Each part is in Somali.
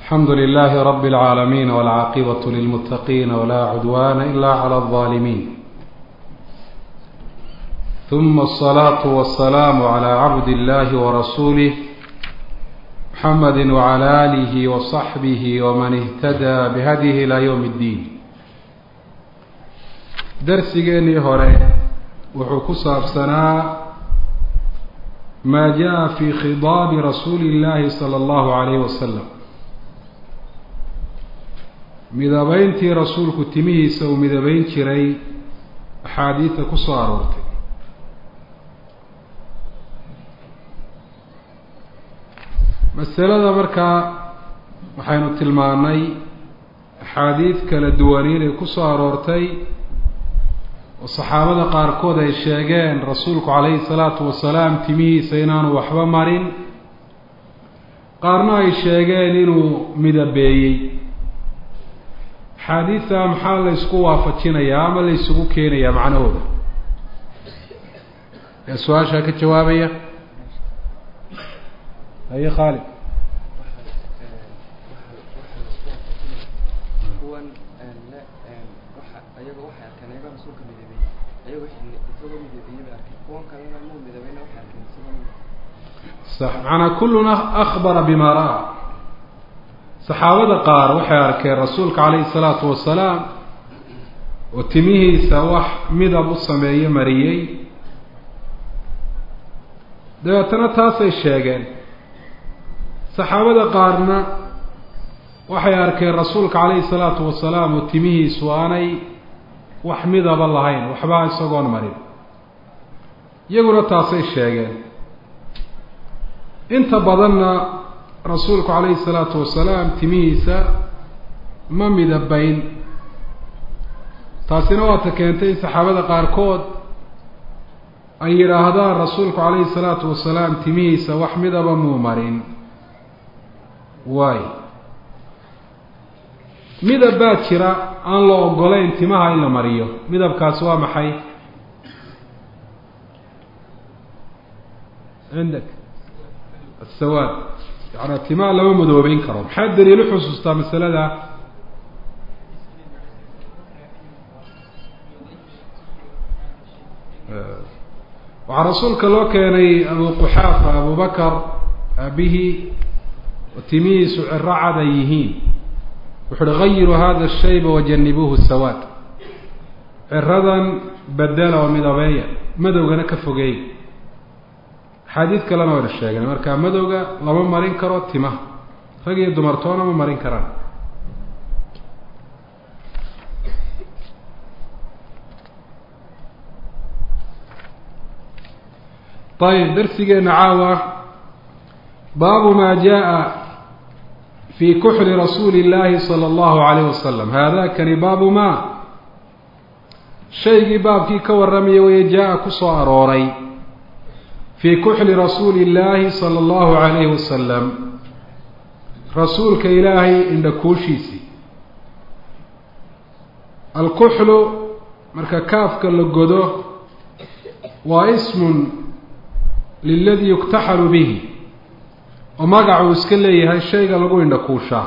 alxamdu lilahi rab اlcaalamiin wاlcaaqibaة lilmutaqiina wla cudwana ila clى الظalimin ثuma الصlaaة wالsalaam عlى cabd اllahi wrasulih mxamedi wعlى alih وصaxbih wman اhtadى bhadيh ilى ywm اddiin darsigeenii hore wuxuu ku saabsanaa ma jaءa fi khidaabi rasuuli اllahi salى اllahu عalayh wasalam midabeyntii rasuulku timihiisa uu midabeyn jiray axaadiida ku soo aroortay masalada markaa waxaynu tilmaanay axaadiid kala duwan inay ku soo aroortay oo saxaabada qaarkood ay sheegeen rasuulku calayhi salaatu wasalaam timihiisa inaanu waxba marin qaarna ay sheegeen inuu midabeeyey axaadiidta maxaa la ysku waafajinayaa ama la ysugu keenayaa macnahooda yaa su-aashaa ka jawaabaya haye khaalid sax macanaa kulluna akbara bima ra-a saxaabada qaar waxay arkeen rasuulka calayhi salaatu wasalaam oo timihiisa wax midab u sameeye mariyey dabeetana taasay sheegeen saxaabada qaarna waxay arkeen rasuulka calayhi salaatu wasalaam oo timihiisu aanay wax midaba lahayn waxba isagoon marin iyaguna taasay sheegeen inta badanna rasuulku calayhi salaatu wasalaam timihiisa ma midabayn taasina waata keentay in saxaabada qaarkood ay yidhaahdaan rasuulku calayhi salaatu wasalaam timihiisa wax midaba muu marin waay midab baa jira aan la ogolayn timaha in la mariyo midabkaasi waa maxay cindak asawaad yaani timaha lama madoobeyn karo maxaa daliil uxusuustaa masalada waxaa rasuulka loo keenay abu quxaafa abu bakar aabihi oo timihiisu ciro cad ay yihiin wuxu uhi gayiru hada shayba wajanibuuhu sawaad ciradan bedela oo midabeeya madowgana ka fogeey axaadiid kalena wayna sheegeen marka madowga lama marin karo timaha rag iyo dumartoona ma marin karaan ayib darsigeena caawa baabu ma jaa fi kuxli rasuuli اllahi salى اllahu alayh wasalam haadakani baabu ma shaygii baabkii ka warramaya weye jaa ku soo arooray fii kuxli rasuuli illaahi sala allahu calayhi wasalam rasuulka ilaahay indhakuushiisii alkuxlu marka kaafka la godo waa ismun liladii yuktaxalu bihi oo magacuu iska leeyahay shayga lagu indhakuushaa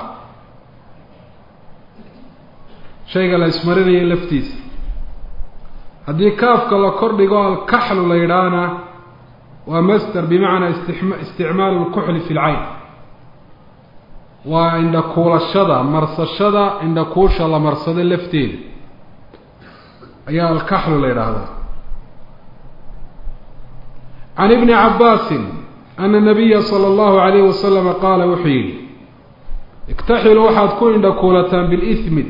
shayga la ismarinayo laftiisa haddii kaafka la kordhigo alkaxlu la yidhaahna waa master bimacnaa isticmaalu lkuxli fi lcayn waa indhakuulashada marsashada indhakuusha la marsado lafteeda ayaa alkaxlu la yidhaahdaa can ibni cabbaasin ana nabiya sala allahu alayhi wasalama qaala wuxuu yidhi iktaxilu waxaad ku indhakuulataan bilismid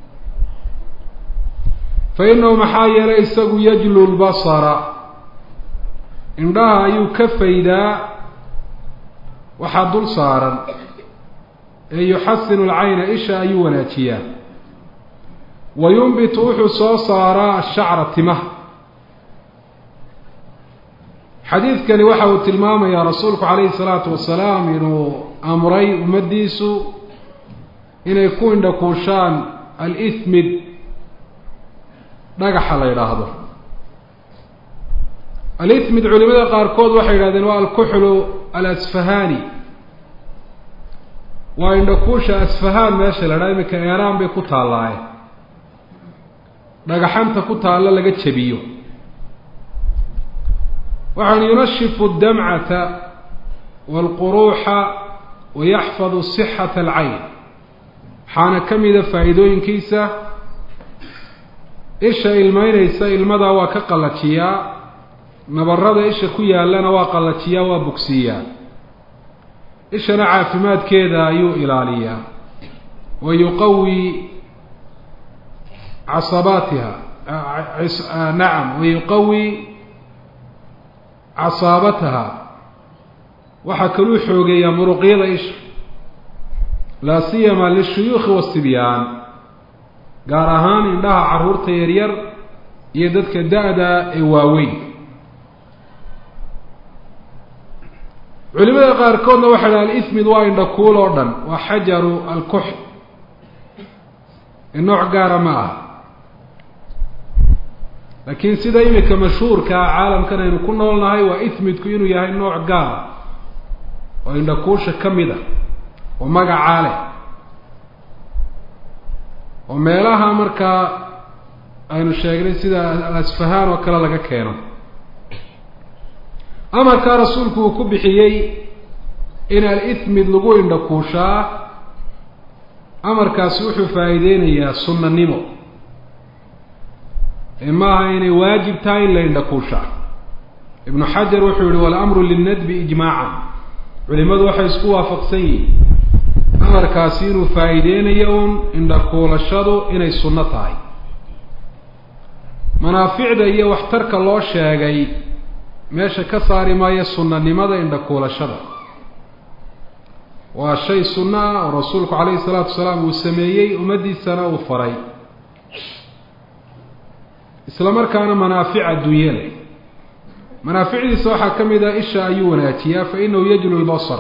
fa inahu maxaa yeelay isagu yajlu lbasara indhaha ayuu ka faydaa waxaa dul saaran ee yuxasinu alcayna isha ayuu wanaajiyaa wa yumbitu wuxuu soo saaraa ashacra timaha xadiidkani waxa uu tilmaamayaa rasuulku calayhi salaatu wasalaam inuu amray ummaddiisu inay ku indhakuushaan al-ismid dhagaxa la yidhaahdo alismid culimada qaarkood waxay yidhahdeen waa alkuxlu alasfahani waa indhakuusha asfahaan meesha la dhaha iminka eeraan bay ku taallaaye dhagaxanta ku taalla laga jebiyo waxaan yunashifu damcata waalquruuxa wayaxfadu sixata alcayn waxaana ka mida faa'iidooyinkiisa isha ilmeynaysa ilmadaa waa ka qallajiyaa nabarada isha ku yaallana waa qallajiyaa waa bogsiiyaa ishana caafimaadkeeda ayuu ilaaliyaa wa yuqawi casabaatiha nacam wa yuqawi casaabataha waxaa kaluu xoogeeyaa muruqyada isha laa siyama lishuyuukhi wasibyaan gaar ahaan indhaha carruurta yaryar iyo dadka da-da ee waaweyn culimada qaarkoodna waxay dhaha alismid waa indhakuul oo dhan waa xajaru alkux ee nooc gaara ma aha laakiin sida imika mashhuurkaa caalamkan aynu ku noolnahay waa ismidku inuu yahay nooc gaara oo indhakuusha ka mid a oo magacaa leh oo meelaha markaa aynu sheegnay sida alasfahaan oo kale laga keeno amarkaa rasuulku uu ku bixiyey in al-ismid lagu indhakuushaa amarkaasi wuxuu faa'iideynayaa sunnanimo ee maaha inay waajib tahay in la indhakuushaa ibnu xajar wuxuu yihi walamru lilnadbi ijmaacan culimadu waxay isku waafaqsan yihiin amarkaasi inuu faa'iideynayo uun indhakuulashadu inay sunno tahay manaaficda iyo waxtarka loo sheegay meesha ka saari maayo sunnanimada indhakuulashada waa shay sunno ah oo rasuulku calayhi salaatu wasalaam uu sameeyey ummaddiisana uu faray isla markaana manaafic adduunye leh manaaficdiisa waxaa ka mid ah isha ayuu wanaajiyaa fa inahu yajlu lbasar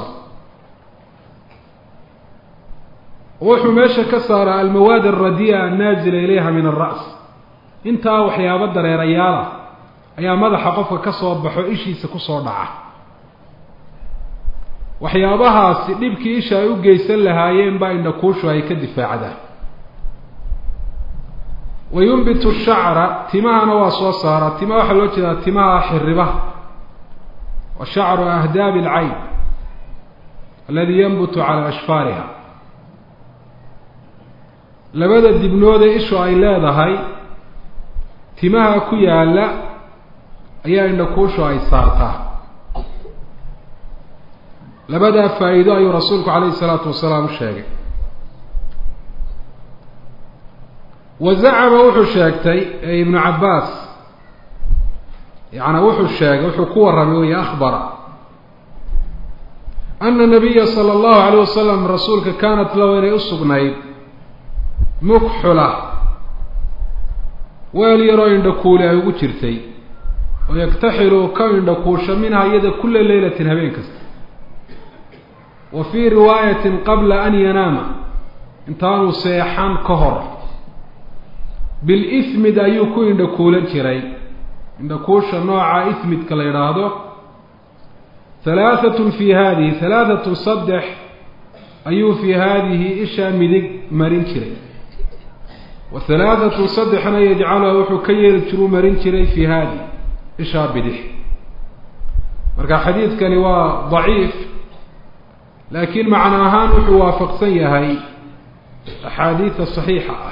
wuxuu meesha ka saaraa almawaad alradiya annaazila ilayha min alra's intaa waxyaabo dareerayaala ayaa madaxa qofka ka soo baxo ishiisa kusoo dhaca waxyaabahaasi dhibkii isha ay u geysan lahaayeen baa indhakuushu ay ka difaacdaa wa yunbitu shacra timahana waa soo saaraa timaha waxaa loo jeedaa timaha xiribaha wa shacru ahdaabi alcayn aladi yanbutu cala ashfaariha labada dibnoodee ishu ay leedahay timaha ku yaalla ayaa indhakuushu ay saartaa labadaa faa'iido ayuu rasuulku calayhi isalaatu wasalaam u sheegay wa zacama wuxuu sheegtay ee ibnu cabbaas yaani wuxuu sheegay wuxuu ku warramay wey akhbara ana nabiya sala allahu alayh wasalam rasuulka kaanat lahu inay u sugnayd mukxula weel yaroo indhakuuli ay ugu jirtay oo yaktaxilu ka indhakuusho minha iyada kula leylatin habeen kasta wa fii riwaayatin qabla an yanaama intaanuu seexan ka hor bilismid ayuu ku indhakuulan jiray indhakuusha nooca ismidka la yidhaahdo halaahatun fii haadihi halaahatun saddex ayuu fii haadihi ishaa midig marin jiray wa halaahatun saddexna yajcaluha wuxuu ka yeeli jiruu marin jiray fii haadihi ishaa bidix marka xadiidkani waa daciif laakiin macno ahaan wuxuu waafaqsan yahay axaadiida saxiixa ah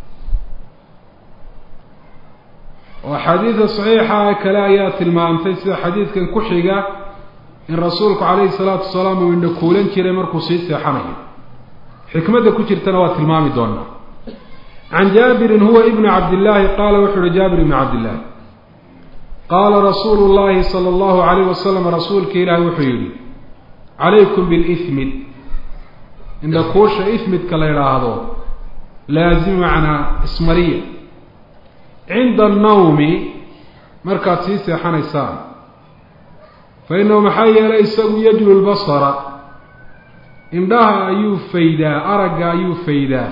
oo axaadiida saxiixa kale ayaa tilmaamtay sida xadiidkan ku xiga in rasuulku calayhi salaatu wasalaam uu indhakuulan jiray markuu sii seexanayo xikmadda ku jirtana waa tilmaami doonaa can jaabirin huwa ibnu cabdillaahi qaala wuxuu uhi jaabir ibnu cabdillahi qaala rasuulu llahi sala allahu alayh wasalam rasuulka ilaahi wuxuu yihi calaykum bilismid indhakuusha ismidka la idhaahdo laazim macnaa ismariya cinda annawmi markaad sii seexanaysaan fa innahu maxaa yeelay isagu yajlu lbasara indhaha ayuu faydaa aragga ayuu faydaa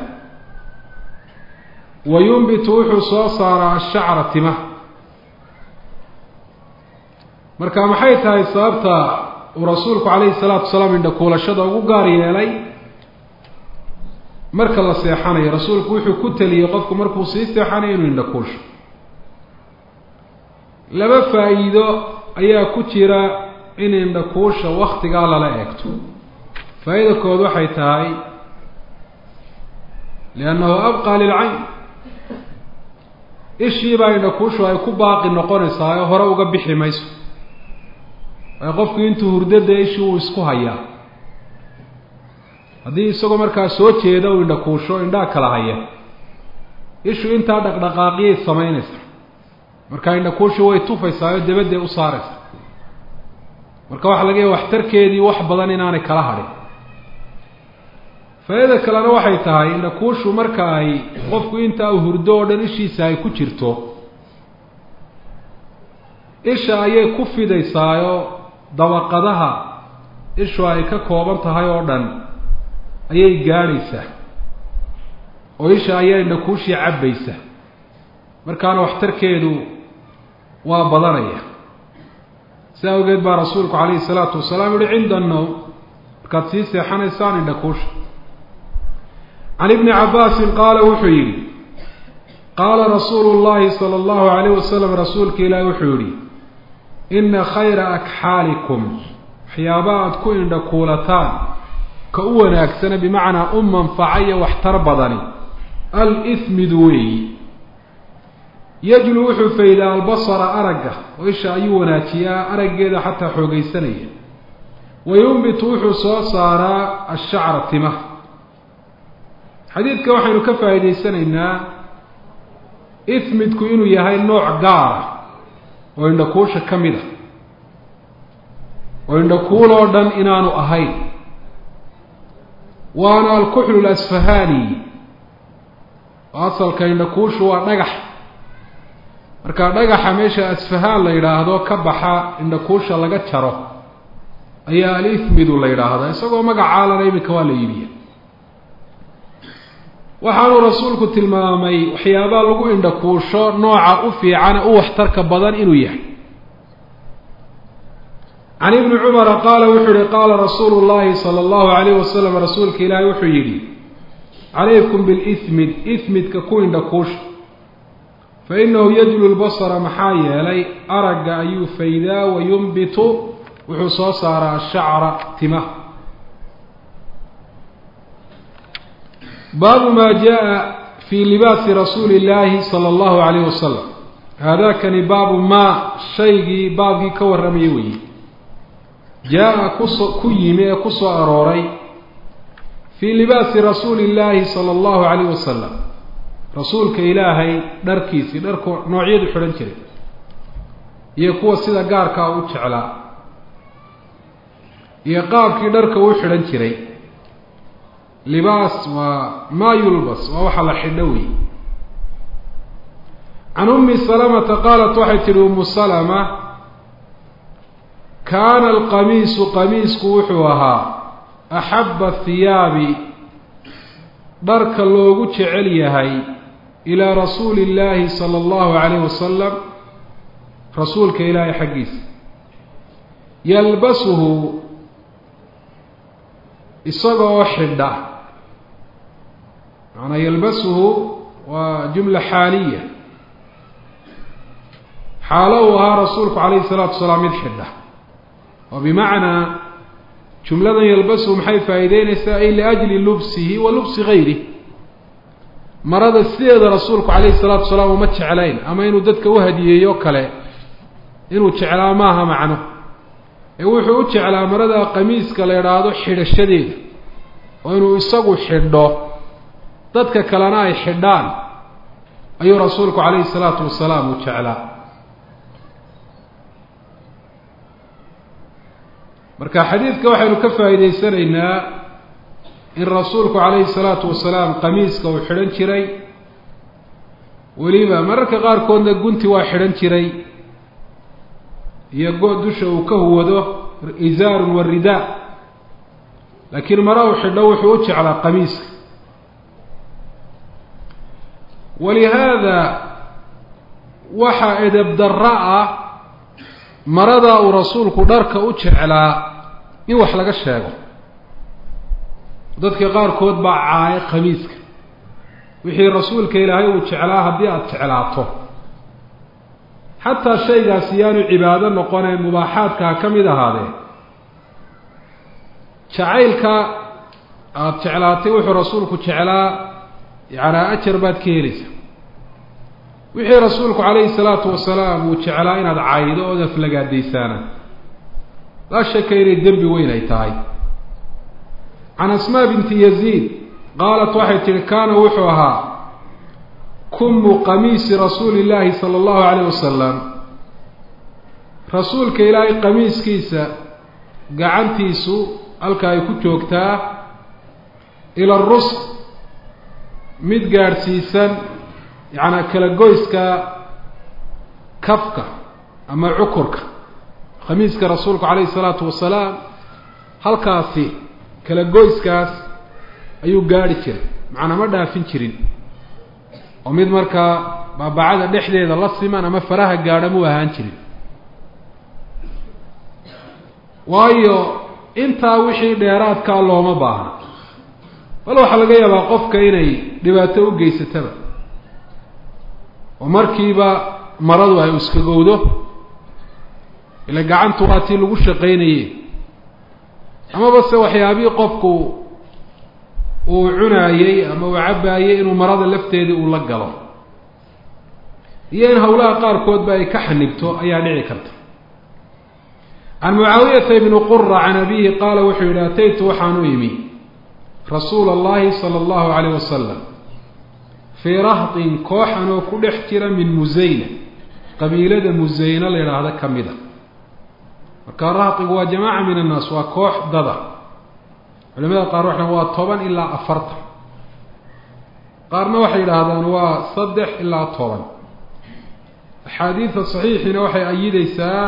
wa yunbitu wuxuu soo saaraa ashacra timaha marka maxay tahay sababta uu rasuulku calayhi salaatu wasalaam indhakuulashada ugu gaar yeelay marka la seexanayo rasuulku wuxuu ku teliyey qofku markuu sii seexanayo inuu indhakuusho laba faa'iido ayaa ku jira in indhakuusha waktigaa lala eegto faa-ida kood waxay tahay liannahu abqaa lilcayn ishiibaa indhakuushu ay ku baaqi noqonaysaa oo hore uga bixi mayso waayo qofku intuu hurdada ishii uu isku hayaa haddii isagoo markaa soo jeeda uu indhakuusho indhaa kala haya ishu intaa dhaqdhaqaaqiyay samaynaysaa markaa indhakuushi way tufaysaa oo dabadday u saaraysaa marka waxaa laga yahay waxtarkeedii wax badan inaanay kala hadhin faa-ida kalena waxay tahay indhakuushu marka ay qofku intaa u hurdo oo dhan ishiisa ay ku jirto isha ayay ku fidaysaayoo dabaqadaha ishu ay ka kooban tahay oo dhan ayay gaadhaysaa oo isha ayaa indhakuushii cabbaysa markaana waxtarkeedu waa badanaya si awgeed baa rasuulku calayhi salaatu wasalaam yihi cinda annowm markaad sii seexanaysaan indhakuusha can ibni cabbaasin qaala wuxuu yidhi qaala rasuulu llahi sala allahu alayh wasalam rasuulka ilaahi wuxuu yidhi ina khayra akxaalikum waxyaabaha aada ku indhakuulataan ka u wanaagsana bimacnaa u manfaca iyo waxtar badani al-ismidu weeyi yajlu wuxuu faydaa albasara aragga oo isha ayuu wanaajiyaa araggeeda xataa xoogaysanaya wa yumbitu wuxuu soo saaraa ashacra timaha xadiidka waxaynu ka faa'iidaysanaynaa ismidku inuu yahay nooc gaara oo indhakuusha ka mid a oo indhakuul oo dhan inaanu ahayn waana alkuxlu lasfahani oo asalka indhakuushu waa dhagax marka dhagaxa meesha asfahaan la yidhaahdo ka baxa indhakuusha laga jaro ayaa alithmidu la yidhaahdaa isagoo magacaalana iminka waa la iibiya waxaanuu rasuulku tilmaamay waxyaabaha lagu indhakuusho nooca u fiicane u waxtarka badan inuu yahay can ibni cumara qaala wuxuu yihi qaala rasuulu llahi sala allahu alayh wasalam rasuulka ilaahi wuxuu yidhi calaykum bilismid ismidka ku indhakuusha fa inahu yajlu lbasara maxaa yeelay aragga ayuu faydaa wa yumbitu wuxuu soo saaraa ashacra timaha baabu ma jaa fi libaasi rasuuli illaahi sala allahu alayh wasalam haadakani baabu maa shaygii baabkii ka warramaya weeye jaa-a kuso ku yimi ee ku soo arooray fii libaasi rasuuli illaahi sala allahu alayh wasalam rasuulka ilaahay dharkiisii dharku noocyadu xidhan jiray iyo kuwa sida gaarkaa u jeclaa iyo qaabkii dharka u xidhan jiray libaas waa maa yulbas waa waxa la xidho wey can ummi salamata qaalat waxay tihi umu salama kaana alqamiisu qamiisku wuxuu ahaa axabba hiyaabi dharka loogu jecel yahay ilaa rasuuli illaahi sala allahu calayh wasalam rasuulka ilaahay xaggiisa yalbasuhu isagoo xidha macanaa yalbasuhu waa jumla xaaliya xaalo uu ahaa rasuulku calayhi salaatu wasalaam mid xidha oo bimacnaa jumladan yalbasuhu maxay faa'iideynaysaa ay liajli lubsihi wa lubsi gayrih marada sideeda rasuulku calayhi salaatu wasalaam uma jeclayn ama inuu dadka u hadiyeeyo kale inuu jeclaa maaha macno ee wuxuu u jeclaa marada qamiiska la idhaahdo xidhashadeeda oo inuu isagu xidho dadka kalena ay xidhaan ayuu rasuulku calayhi salaatu wasalaam u jeclaa marka xadiidka waxaynu ka faa'iidaysanaynaa in rasuulku calayhi salaatu wasalaam qamiiska uu xidhan jiray weliba mararka qaarkoodna gunti waa xidhan jiray iyo go- dusha uu ka huwado izaarun wa ridaa laakiin mara uu xidho wuxuu u jeclaa qamiiska walihaada waxaa edeb darra ah maradaa uu rasuulku dharka u jeclaa in wax laga sheego dadka qaarkood baa caayo khamiiska wixii rasuulka ilaahay uu jeclaa haddii aada jeclaato xataa shaygaasi yaanu cibaado noqonee mubaaxaadkaa ka mid ahaadee jacaylka aada jeclaatay wuxuu rasuulku jeclaa yacnaa ajar baad ka helaysaa wixii rasuulku calayhi salaatu wasalaam uu jeclaa inaad caydo ood aflagaadaysaana laa shaka inay dembi weyn ay tahay can asmaa binti yaziid qaalat waxay tihi kaana wuxuu ahaa kumu qamiisi rasuuli illaahi sala allahu calayh wasalam rasuulka ilaahay qamiiskiisa gacantiisu halka ay ku joogtaa ila rus mid gaadhsiisan yacnaa kala goyska kafka ama cukurka khamiiska rasuulku calayhi salaatu wasalaam halkaasi kala goyskaas ayuu gaadhi jiray macnaa ma dhaafin jirin oo mid markaa baabacada dhexdeeda la siman ama faraha gaadha muu ahaan jirin waayo intaa wixii dheeraadkaa looma baahna bal waxaa laga yaabaa qofka inay dhibaato u geysataba oo markiiba maradu ay iskagowdo ila gacantu waa tii lagu shaqaynayey amaba se waxyaabihii qofku uu cunaayey ama uu cabbaayey inuu marada lafteedii uu la galo iyo in hawlaha qaarkoodba ay ka xanibto ayaa dhici karta can mucaawiyata ibni qura can abihi qaala wuxuu yidhi ataytu waxaan u imi rasuula allahi sala allahu calayh wasalam fii rahtin kooxan oo ku dhex jira min musayna qabiilada musayna la yidhaahda ka mid a marka rahtigu waa jamaaca min annaas waa koox dada culimada qaar waxay waa toban ilaa afartan qaarna waxay yidhaahdaan waa saddex ilaa toban axaadiida saxiixiina waxay ayideysaa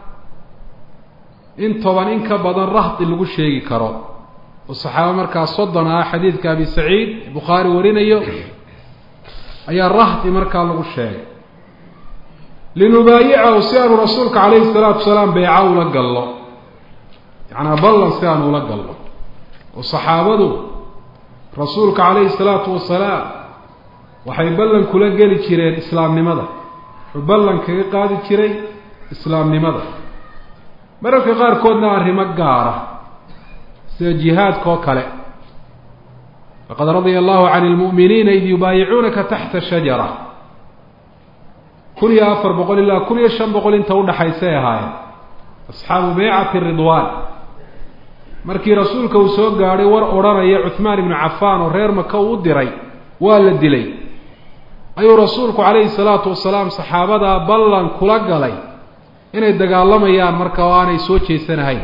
in toban in ka badan rahti lagu sheegi karo oo saxaaba markaa soddon ah xadiidka abi saciid bukhaari warinayo ayaa rahti markaa lagu sheegay linubaayicahu si aanu rasuulka calayhi salaatu wasalaam beyca ula gallo yacnaa ballan si aanu ula gallo oo saxaabadu rasuulka calayhi salaatu wasalaam waxay ballan kula geli jireen islaamnimada wuxuu ballan kaga qaadi jiray islaamnimada mararka qaarkoodna arrimo gaara sida jihaadka oo kale laqad radia allahu can lmu'miniina id yubaayicuunaka taxta shajara kun iyo afar boqol ilaa kun iyo shan boqol inta udhaxaysay ahaayeen asxaabu beycati ridwaan markii rasuulka uu soo gaadhay war odhanaya cuhmaan ibnu cafaan oo reer maka uu u diray waa la dilay ayuu rasuulku calayhi salaatu wasalaam saxaabadaa ballan kula galay inay dagaalamayaan marka oo aanay soo jeesanahayn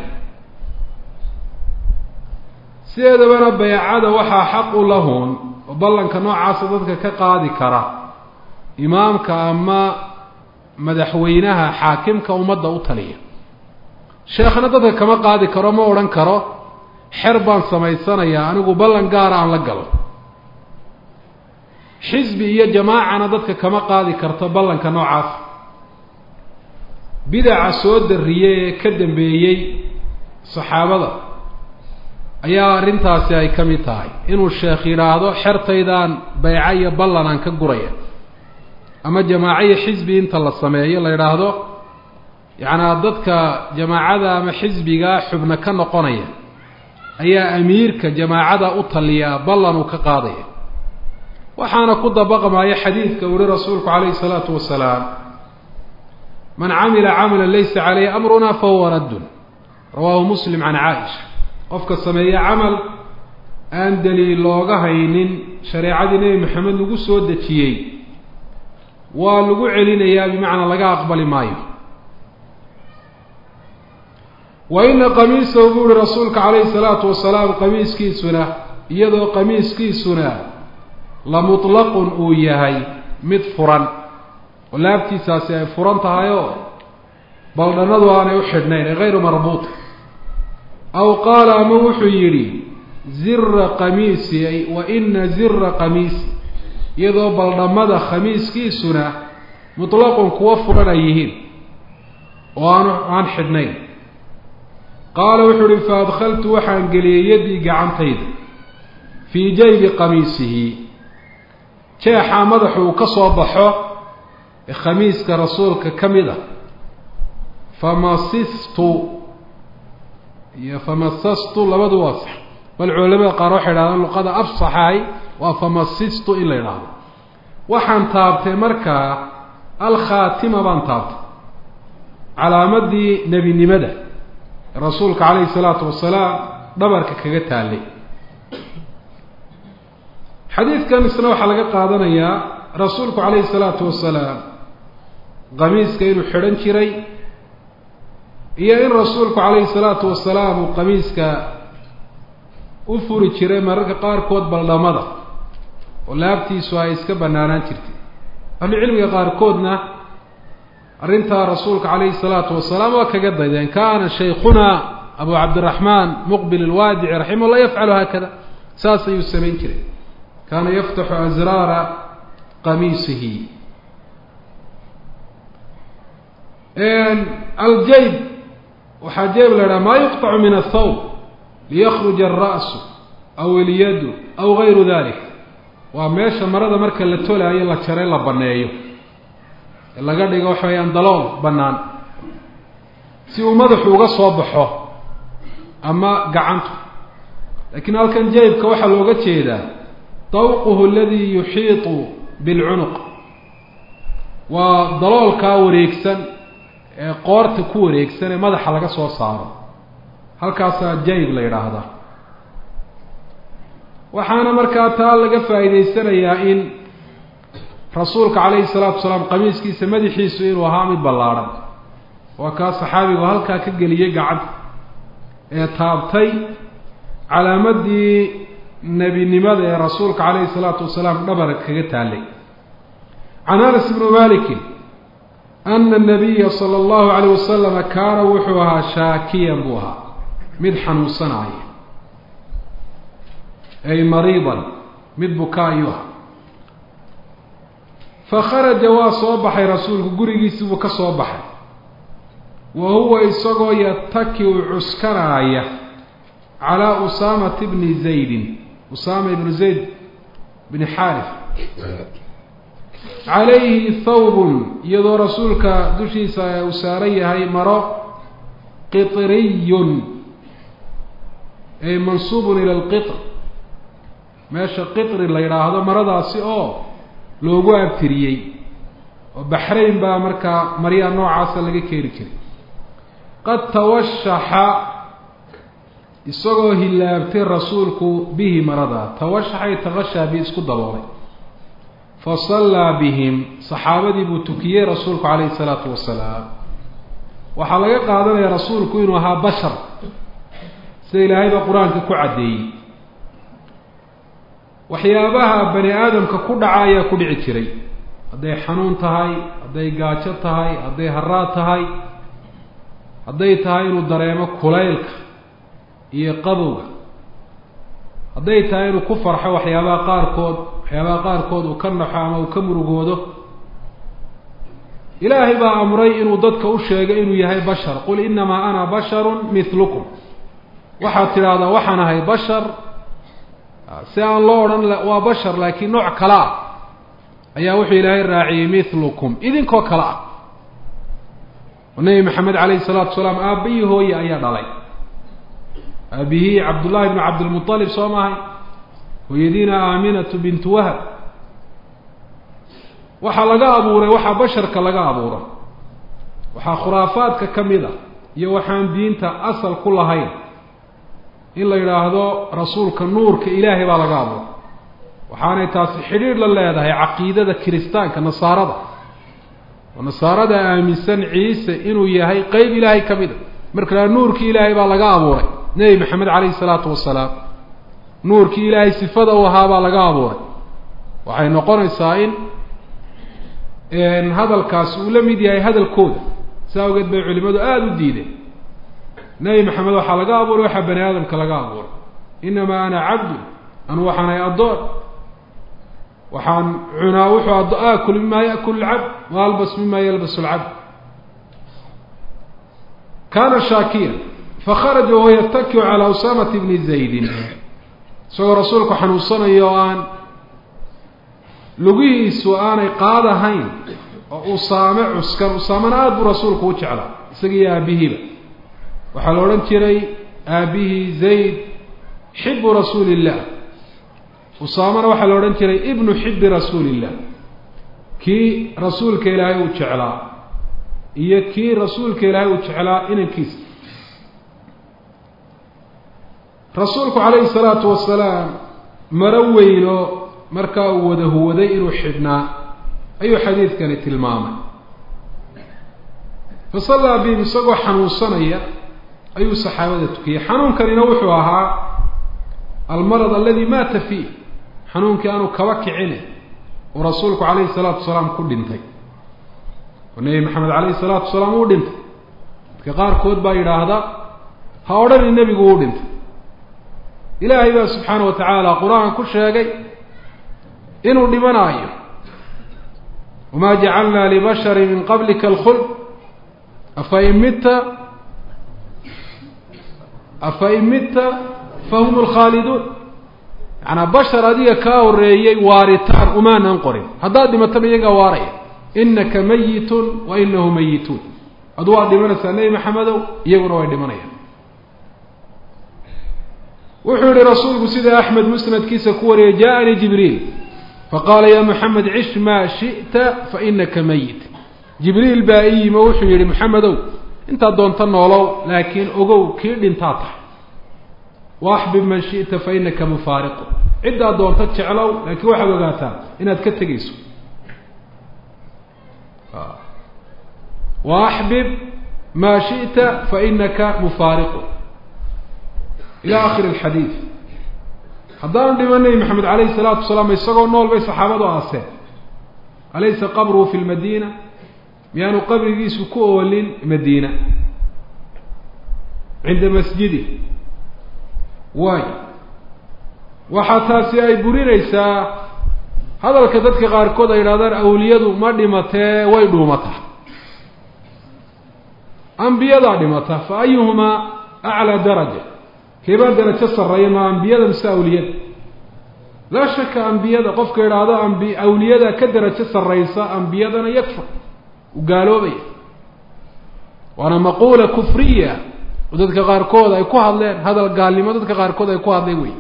sideedabana baycada waxaa xaqu lahun oo ballanka noocaasa dadka ka qaadi kara imaamka ama madaxweynaha xaakimka ummadda u taliya sheekhna dadka kama qaadi karo ma odhan karo xer baan samaysanayaa anigu ballan gaara aan la galo xisbi iyo jamaacana dadka kama qaadi karto ballanka noocaas bidaca soo darriyey ee ka dambeeyey saxaabada ayaa arrintaasi ay ka mid tahay inuu sheekh yidhaahdo xertaydaan bayco iyo ballan aan ka guraya ama jamaaco iyo xisbi inta la sameeyo la yidhaahdo yacnaa dadka jamaacada ama xisbigaa xubno ka noqonaya ayaa amiirka jamaacada u taliyaa ballan uu ka qaadaya waxaana ku dabaqmaya xadiidka uri rasuulku calayhi salaatu wasalaam man camila camalan laysa caleyhi amruna fahuwa raddun rawaahu muslim can caaisha qofka sameeya camal aan daliil looga haynin shareecadii nebi maxamed lagu soo dejiyey waa lagu celinayaa bimacnaa laga aqbali maayo wa ina qamiisahu buu uhi rasuulka calayhi salaatu wasalaam qamiiskiisuna iyadoo qamiiskiisuna la mutlaqun uu yahay mid furan oo laabtiisaasi ay furan tahay oo baldhannadu aanay u xidhnayn ee hayru marbuuta aw qaala ama wuxuu yidhi zira qamiisi ay wa ina zira qamiisi iyadoo baldhammada khamiiskiisuna mutlaqun kuwa furan ay yihiin oo aan aan xidhnayn qaala wuxuu uhi fa adkhaltu waxaan geliyey yaddii gacantayda fii jaybi qamiisihi jeexaa madaxu uu ka soo baxo ee khamiiska rasuulka ka mid a famasistu iyo famasastu labadu waa sax bal culamada qaar waxay idhahdaan luqada afsaxahay waa famasistu in la idhaahdo waxaan taabtay markaa alkhaatima baan taabtay calaamadii nebinimada rasuulka calayhi salaatu wasalaam dhabarka kaga taallay xadiidkan isna waxaa laga qaadanayaa rasuulku calayhi salaatu wasalaam qamiiska inuu xidhan jiray iyo in rasuulku calayhi salaatu wasalaam uu qamiiska u furi jiray mararka qaarkood baldhamada oo laabtiisu ay iska banaanaan jirtay ahlucilmiga qaarkoodna arrintaa rasuulka calayhi salaatu wasalaam waa kaga daydeen kaana shaykhuna abu cabdiraxmaan muqbil alwaadici raximah llah yafcalu haakada saas ayuu samayn jiray kaana yaftaxu asraara qamiisihi aljayb waxaa jayb la idhaha maa yuqطacu min athawb liyakruja alra'su aw ilyadu aw gayru dalik waa meesha marada marka la tolaayo la jaray la baneeyo ee laga dhigo waxa weyaan dalool bannaan si uu madaxu uga soo baxo ama gacantu laakiin halkan jaybka waxaa looga jeedaa dawquhu aladii yuxiiطu bilcunuq waa daloolkaa wareegsan ee qoorta ku wareegsan ee madaxa laga soo saaro halkaasaa jayb la yidhaahdaa waxaana markaa taa laga faa'iidaysanayaa in rasuulka calayhi salaatu wasalaam qamiiskiisa madaxiisu inuu ahaa mid ballaadhan waa kaa saxaabigu halkaa ka geliyey gacanta ee taabtay calaamadii nebinimada ee rasuulka calayhi salaatu wasalaam dhabarka kaga taallay can anas ibni malikin ana nabiya sala allahu calayh wasalama kaana wuxuu ahaa shaakiyan buu ahaa mid xanuunsanaaya ay mariidan mid bukaa ayuu ahaa fakharaja waa soo baxay rasuulku gurigiisii buu ka soo baxay wa huwa isagoo yataki u cuskanaaya calaa usaamata bni zaydin usaama ibnu zayd bni xaarif calayhi thawbun iyadoo rasuulka dushiisa uu saaran yahay maro qitriyun ay mansuubun ila alqitr meesha qitri la yidhaahdo maradaasi oo loogu abtiriyey oo baxrayn baa markaa maryaa noocaasa laga keeni jiray qad tawashaxa isagoo hilaabtay rasuulku bihi maradaa tawashaxay taqashaa bi isku daboolay fa sallaa bihim saxaabadii buu tukiyey rasuulku calayhi isalaatu wasalaam waxaa laga qaadanaya rasuulku inuu ahaa bashar sida ilaahay baa qur-aanka ku caddeeyey waxyaabaha bani aadamka ku dhaca ayaa ku dhici jiray hadday xanuun tahay hadday gaajo tahay hadday haraad tahay hadday tahay inuu dareemo kulaylka iyo qabowga hadday tahay inuu ku farxo waxyaabaha qaarkood waxyaabaha qaarkood uu ka naxo ama uu ka murugoodo ilaahay baa amray inuu dadka u sheego inuu yahay bashar qul inamaa ana basharun mithlukum waxaad tidhaahdaa waxaan ahay bashar si aan loo odhan waa bashar laakiin nooc kale ah ayaa wuxuu ilaahay raaciyey mithlukum idinkoo kale ah oo nebi maxamed calayhi salaatu wasalaam aabihii hooye ayaa dhalay aabihii cabdullahi bnu cabdilmualib soo maahay hooyadiina aaminatu bintu wahab waxaa laga abuuray waxaa basharka laga abuura waxaa khuraafaadka ka mid a iyo waxaan diinta asal ku lahayn in la yidhaahdo rasuulka nuurka ilaahay baa laga abuuray waxaanay taasi xidhiidh la leedahay caqiidada kiristaanka nasaarada oo nasaarada aaminsan ciise inuu yahay qeyb ilaahay ka mid a marka la nuurkii ilaahay baa laga abuuray nebi maxamed calayhi salaatu wasalaam nuurkii ilaahay sifada u ahaa baa laga abuuray waxay noqonaysaa in hadalkaasi uu la mid yahay hadalkooda saa awgeed bay culimadu aada u diideen nebi maxamed waxaa laga abuuray waxaa bani aadamka laga abuuray inamaa ana cabdun anu waxaanay addoon waxaan cunaa wuxuu ad aakul mima yaakul lcabd wa albas mima yalbas lcabd kana shaakiyan fakharaja wahuwa yatakiu calaa usaamata bni zaydin isagoo rasuulku xanuunsanayo oo aan lugihiisu aanay qaadahayn oo usaame cuskan usaamena aada buu rasuulku u jeclaa isagiiyo aabihiiba waxaa la odhan jiray aabihii zayd xibu rasuuli illah usaamena waxaa la odhan jiray ibnu xibi rasuuli illah kii rasuulka ilaahay uu jeclaa iyo kii rasuulka ilaahay uu jeclaa inankiisa rasuulku calayhi salaatu wasalaam maro weyno markaa uu wada huwaday inuu xidhnaa ayuu xadiidkani tilmaamay fa sallaa bihim isagoo xanuunsanaya ayuu saxaabada tukiyey xanuunkanina wuxuu ahaa almarad aladi maata fiih xanuunkii aanu kaba kicine uu rasuulku calayhi salaatu wasalaam ku dhintay oo nebi maxamed calayhi salaatu wasalaam uu dhintay dadka qaarkood baa yidhaahda ha odhani nebigu uu dhintay ilaahay baa subxaana wa tacaala qur-aan ku sheegay inuu dhimanaayo wamaa jacalnaa libashari min qablika alkhuld afa in mitta afa in mitta fahum lkhaaliduun yacanaa bashar adiga kaa horeeyey waaritaan umaanan qorin haddaad dhimataba iyagaa waaraya inaka mayitun wa inahu mayituun adu waad dhimanaysaa nebi maxamedow iyaguna way dhimanayaan wuxuu yihi rasuulku sida axmed musnadkiisa ku wariyay jaaanii jibriil faqaala ya moxamed cish maa shi'ta fainaka mayit jibriil baa i yimi oo wuxuu yihi maxamedow intaad doonto noolow laakiin ogow kii dhintaa tahay waaxbib man shi'ta fainaka mufaariqu ciddaad doonto jeclow laakiin waxaad ogaataa inaad ka tegayso waaxbib maa shi'ta fainaka mufaariqu ila akhiri alxadiid haddaanu dhiman nebi maxamed calayhi salaatu wasalaam isagoo nool bay saxaabadu aaseen alaysa qabruhu fi lmadiina miyaanu qabrigiisu ku oolin madiina cinda masjidi waay waxaa taasi ay burinaysaa hadalka dadka qaarkood ay yidhahdaan awliyadu ma dhimatee way dhuumataa ambiyadaa dhimata fa ayuhumaa aclaa daraja keebaa darajo sarreeya ma ambiyada mise awliyada laa shaka ambiyada qofka idhaahdo ambi awliyada ka darajo sarraysa ambiyadana yakfur u gaaloobaya waana maquula kufriya oo dadka qaarkood ay ku hadleen hadal gaalnimo dadka qaarkood ay ku hadleen wey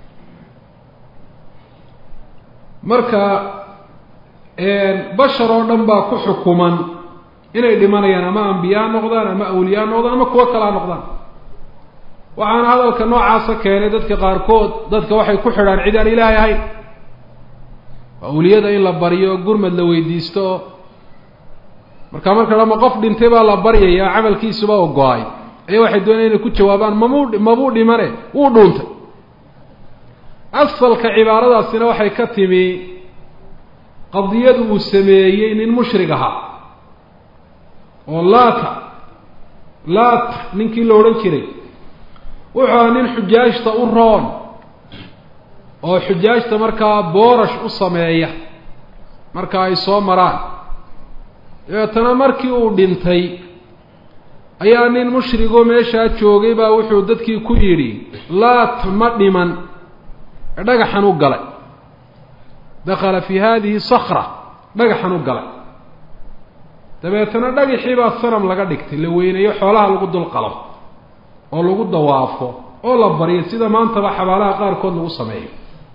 marka bashar oo dhan baa ku xukuman inay dhimanayaan ama ambiyaa noqdaan ama awliyaa noqdaan ama kuwo kalaa noqdaan waxaana hadalka noocaasa keenay dadka qaarkood dadka waxay ku xidhaan cid aan ilaahay ahayn awliyada in la baryo gurmad la weydiisto oo markaa marka dhama qof dhintay baa la baryayaa camalkiisuba oo go-ay ayaa waxay doonaya inay ku jawaabaan mamuu mabuu dhimane wuu dhuuntay asalka cibaaradaasina waxay ka timi qadiyadu uu sameeyey nin mushrig ahaa oo laata laata ninkii la odhan jiray wuxuu ahaa nin xujaajta u roon oo xujaajta markaa boorash u sameeya marka ay soo maraan dabeetana markii uu dhintay ayaa nin mushrigoo meeshaa joogay baa wuxuu dadkii ku yidhi laat ma dhiman ee dhagaxan u galay dakala fi hadihi sakra dhagaxan u galay dabeetana dhagaxii baa sanam laga dhigtay la weynayo xoolaha lagu dulqalo oo lagu dawaafo oo la baryo sida maantaba xabaalaha qaarkood lagu sameeyo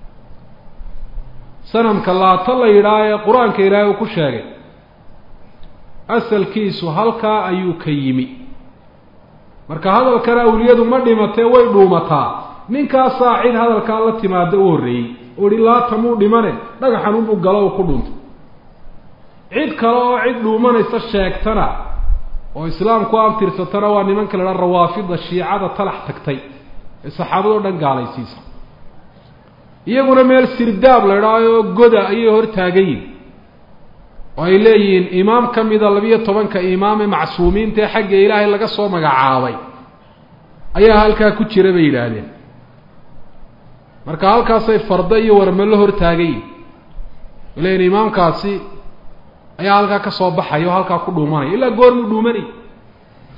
sanamka laata la yidhaah ee qur-aanka ilaahay uu ku sheegay asalkiisu halkaa ayuu ka yimi marka hadalkana awliyadu ma dhimatee way dhuumataa ninkaasaa cid hadalkaa la timaada u horreeyey oo ihi laata muu dhimane dhagaxan unuu galo u ku dhuntay cid kale oo cid dhuumanaysa sheegtana oo islaamku abtirsatana waa nimanka la idhaha rawaafida shiicada talax tagtay ee saxaabadoo dhan gaalaysiisa iyaguna meel sirdaab la idhaaho goda ayay hor taagayiin oo ay leeyihiin imaam ka mida labiyo tobanka imaam ee macsuumiinta ee xagga ilaahay laga soo magacaabay ayaa halkaa ku jira bay yidhaahdeen marka halkaasay fardo iyo warmalo hor taagayiin ay leeyihin imaamkaasi ayaa halkaa ka soo baxaya oo halkaa ku dhuumanaya ilaa goormuu dhuumanay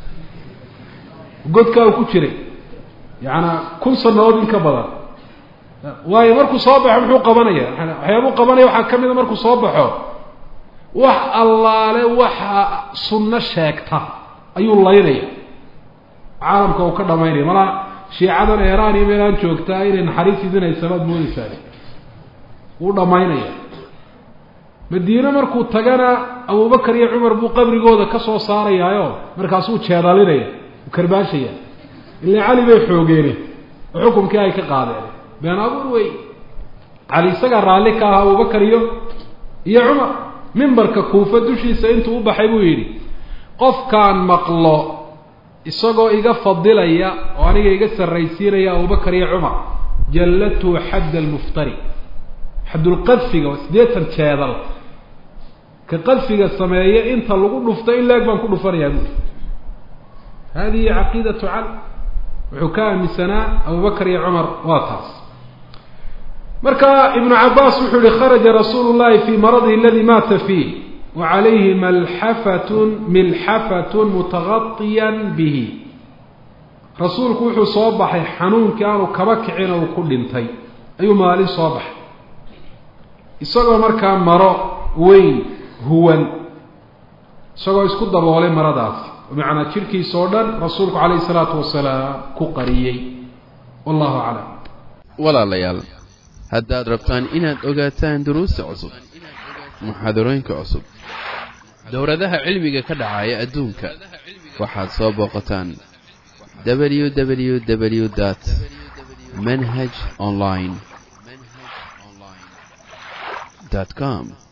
godkaa uu ku jiray yacanaa kun sanadood in ka badan waayo markuu soo baxo muxuu qabanaya waxyaabuu qabanaya waxaa ka mida markuu soo baxo wax allaale waxa sunno sheegta ayuu laynaya caalamka uu ka dhamaynaya malaa shiicadan eeraan iyo meelaan joogtaa inay naxariis idinaysabaad moodeysaa wuu dhamaynaya madiine markuu tagana abubakar iyo cumar buu qabrigooda ka soo saarayaayo markaasuu jeedalinaya u karbaashaya ilaa cali bay xoogeene oo xukumkii ay ka qaadeen been abuur wey cali isagaa raalli ka ahaa abubakar iyo iyo cumar mimbarka kuufa dushiisa intuu u baxay buu yidhi qofkaan maqlo isagoo iga fadilaya oo aniga iga sarraysiinaya abubakar iyo cumar jallatu xadd almuftari xaddulqadfiga waa siddeetan jeedal ka qadfiga sameeya inta lagu dhufto in laeg baan ku dhufanayaa buuri hadihi caqiidatu cali wuxuu ka aaminsanaa abubakar iyo cumar waa taas marka ibnu cabaas wuxuu yihi kharaja rasuulu llahi fii maradihi aladi maata fiih wa calayhi malxafatun milxafatun mutagatiyan bihi rasuulku wuxuu soo baxay xanuunkii aanu kaba kicin uu ku dhintay ayuu maalin soo baxay isagoo markaa maro weyn huwan isagoo isku daboolay maradaasi bimacnaa jidhkiisa oo dhan rasuulku calayhi salaatu wasalaam ku qariyey wallahu aclam walaalayaal haddaad rabtaan inaad ogaataan duruusta cusub muxaadarooyinka cusub dowladaha cilmiga ka dhacaya adduunka waxaad soo booqataan www dt manhaj online com